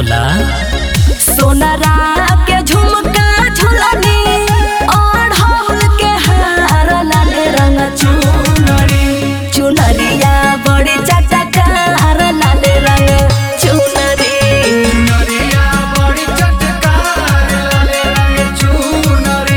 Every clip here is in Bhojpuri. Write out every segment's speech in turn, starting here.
बोला सोनरा के झुमका झुलनी और हौल के हार लाल रंग चुनरी चुनरिया बड़ी चटकार लाल रंग चुनरी नरिया बड़ी चटकार लाल रंग चुनरी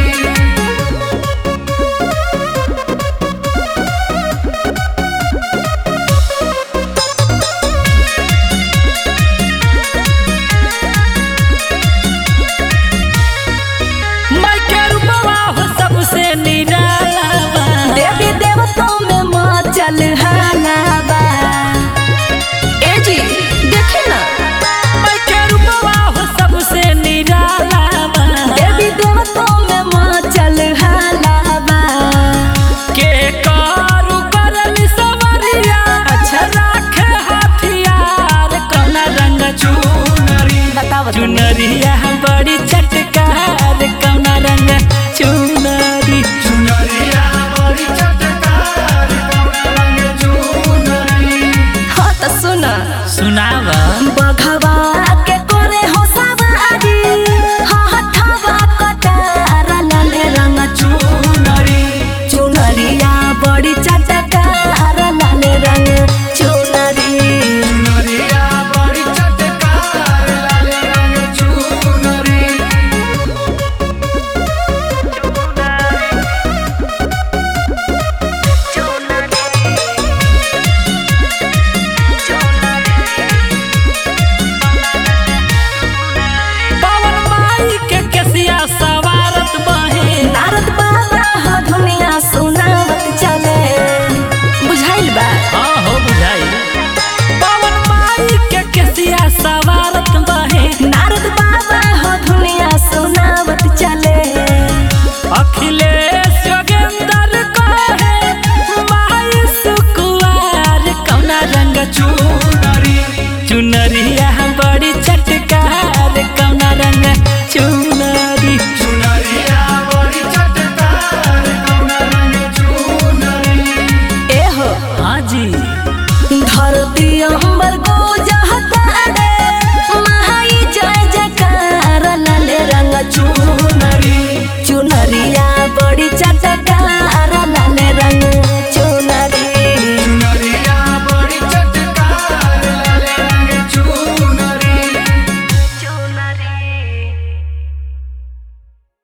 माई के रूपवा हो सबसे निराला बा देवी देवताओं में मचल हलावा ए जी देखी ना माई के रूपवा हो सबसे निराला बा देवी देवताओं में मचल हलावा के करू करल सवरिया अच्छा। राखे हथियार कौन रंग चुनरी बताओ चुनरिया बड़ी चटकार कौन रंग चुनरी चुनरिया बड़ी चटकार कौन रंग चुनरी हाँ तो सुना सुनावा बघवा